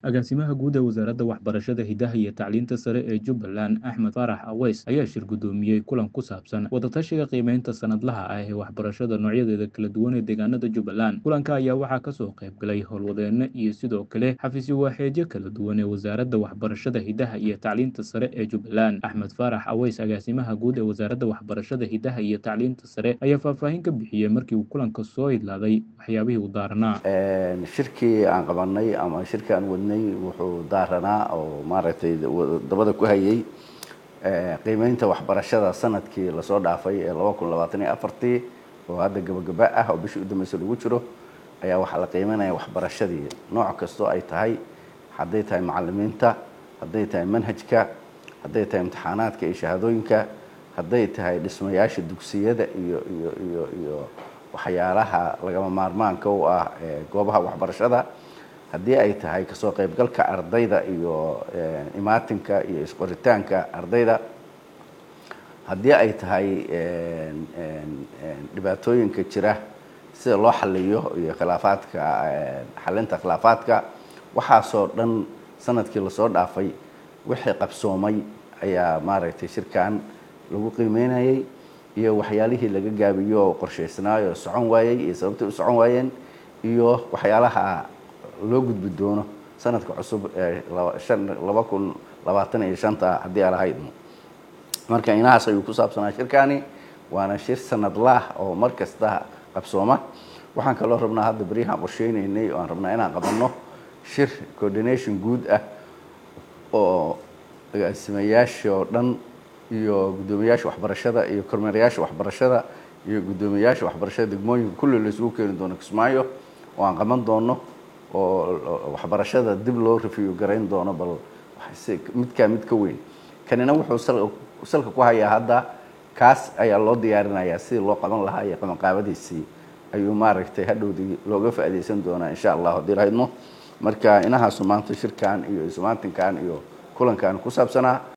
agaasimaha guud ee wasaaradda waxbarashada hidaha iyo tacliinta sare ee jubbaland axmed faarax aweys ayaa shir guddoomiyey kulan ku saabsan wadatashiga qiimeynta sanadlaha ah ee waxbarashada noocyadeeda kala duwan ee deegaanada jubbaland kulanka ayaa waxaa kasoo qayb galay howlwadeeno iyo sidoo kale xafiisyo waaxeedyo kala duwan ee wasaaradda waxbarashada hidaha iyo tacliinta sare ee jubbaland axmed faarax aweys agaasimaha guud ee wasaaradda waxbarashada hidaha iyo tacliinta sare ayaa faahfaahin ka bixiyey markii uu kulanka soo idlaaday waxyaabihii uu daaranaa shirkii aan qabanay ama shirkii aan wadnay wuxuu daaranaa oo maaragtay dabada ku hayay qiimeynta waxbarashada sanadkii lasoo dhaafay ee laba kun labaatan iyo afartii oo hadda gabagaba ah oo bishii udambeysa lagu jiro ayaa waxaa la qiimeynaya waxbarashadii nooc kastoo ay tahay hadday tahay macalimiinta hadday tahay manhajka hadday tahay imtixaanaadka iyo shahaadooyinka hadday tahay dhismayaasha dugsiyada iyo iyo iyo iyo waxyaalaha lagama maarmaanka u ah goobaha waxbarashada haddii ay tahay kasoo qaybgalka ardayda iyo imaatinka iyo isqoritaanka ardayda haddii ay tahay dhibaatooyinka jira sida loo xaliyo iyo khilaafaadka xalinta khilaafaadka waxaasoo dhan sanadkii lasoo dhaafay wixii qabsoomay ayaa maaragtay shirkan lagu qiimeynayay iyo waxyaalihii laga gaabiyo oo qorshaysnaayo socon waayey iyo sababtay u socon waayeen iyo waxyaalaha loo gudbi doono sanadka cusub ee laba kun labaatan iyo shanta haddii aan lahayd marka inahaas ayuu ku saabsanaa shirkani waana shir sanadlaah oo mar kasta qabsooma waxaan kaloo rabnaa hadda beryahaan qorsheyneynay oo aan rabnaa inaan qabanno shir coordination guud ah oo agaasimayaasha oo dhan iyo guddoomiyaasha waxbarashada iyo kormeerayaasha waxbarashada iyo guddoomiyaasha waxbarashada degmooyinka kulli la isugu keeni doono kismaayo oo aan qaban doono oo waxbarashada dib loo review garayn doono bal midkaa mid ka weyn kanina wuxuu salka ku hayaa hadda kaas ayaa loo diyaarinayaa sidii loo qaban lahaa iyo qabanqaabadiisii ayuu maaragtay hadhowdii looga faa'iidaysan doonaa insha allah haddii lahaydmo marka inahaasu maanta shirkan iyo ismaatinkan iyo kulankan ku saabsanaa